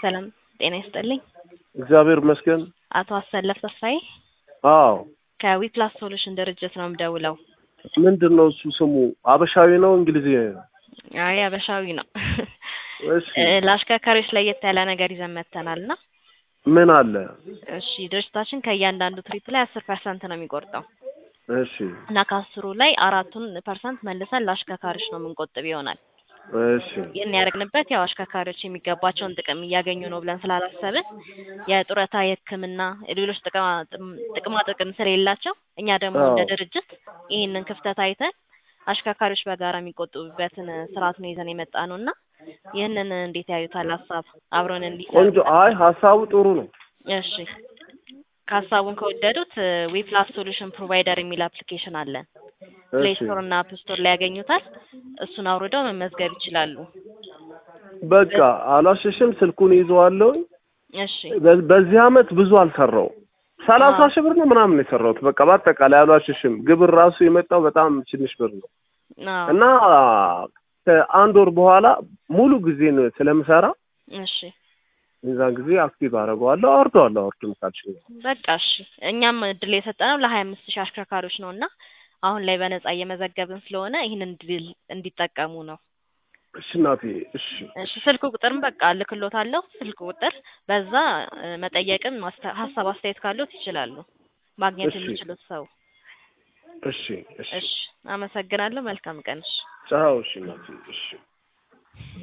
ሰላም ጤና ይስጥልኝ። እግዚአብሔር ይመስገን። አቶ አሰለፍ ተስፋዬ አዎ ከዊፕላስ ሶሉሽን ድርጅት ነው የምደውለው። ምንድን ነው እሱ ስሙ? አበሻዊ ነው እንግሊዝኛ ነው? አይ አበሻዊ ነው። እሺ እ ለአሽከርካሪዎች ለየት ያለ ነገር ይዘን መጥተናል እና ምን አለ? እሺ ድርጅታችን ከእያንዳንዱ ትሪፕ ላይ አስር ፐርሰንት ነው የሚቆርጠው እሺ እና ከአስሩ ላይ አራቱን ፐርሰንት መልሰን ለአሽከርካሪዎች ነው የምንቆጥብ ይሆናል። እሺ ይህን ያደረግንበት ያው አሽከርካሪዎች የሚገባቸውን ጥቅም እያገኙ ነው ብለን ስላላሰብን የጡረታ፣ የሕክምና፣ ሌሎች ጥቅማ ጥቅማ ጥቅም ስለሌላቸው እኛ ደግሞ እንደ አዎ። ድርጅት ይህንን ክፍተት አይተን አሽከርካሪዎች በጋራ የሚቆጥቡበትን ስርዓት ነው ይዘን የመጣ ነው እና ይህንን እንዴት ያዩታል? ሀሳብ አብረን እንዲሰሩ ቆንጆ። አይ ሀሳቡ ጥሩ ነው። እሺ ከሀሳቡን ከወደዱት ዊፕላስ ሶሉሽን ፕሮቫይደር የሚል አፕሊኬሽን አለን። ፕሌይ እሺ ስቶር እና አፕ ስቶር ላይ ያገኙታል። እሱን አውርደው መመዝገብ ይችላሉ። በቃ አላሸሽም፣ ስልኩን ይዘዋለሁ። እሺ በ- በዚህ አመት ብዙ አልሰራው ሰላሳ አዎ። ሺህ ብር ነው ምናምን የሰራሁት። በቃ በአጠቃላይ አላሸሽም። ግብር ራሱ የመጣው በጣም ትንሽ ብር ነው አዎ። እና ከአንድ ወር በኋላ ሙሉ ጊዜ ነው ስለምሰራ እሺ የዛን ጊዜ አክቲቭ አደርገዋለሁ፣ አወርደዋለሁ። አወርድም ካልሽኝ በቃ እሺ። እኛም እድል የሰጠነው ለሀያ አምስት ሺህ አሽከርካሪዎች ነው እና አሁን ላይ በነጻ እየመዘገብን ስለሆነ ይህንን እድል እንዲጠቀሙ ነው። እሺ እናቴ፣ እሺ እሺ ስልክ ቁጥርም በቃ እልክሎታለሁ። ስልክ ቁጥር በዛ እ፣ መጠየቅም ማስተ- ሀሳብ አስተያየት ካሉት ይችላሉ ማግኘት እሺ የሚችሉት ሰው። እሺ እሺ እሺ አመሰግናለሁ። መልካም ቀን። እሺ ቻው። እሺ እናቴ፣ እሺ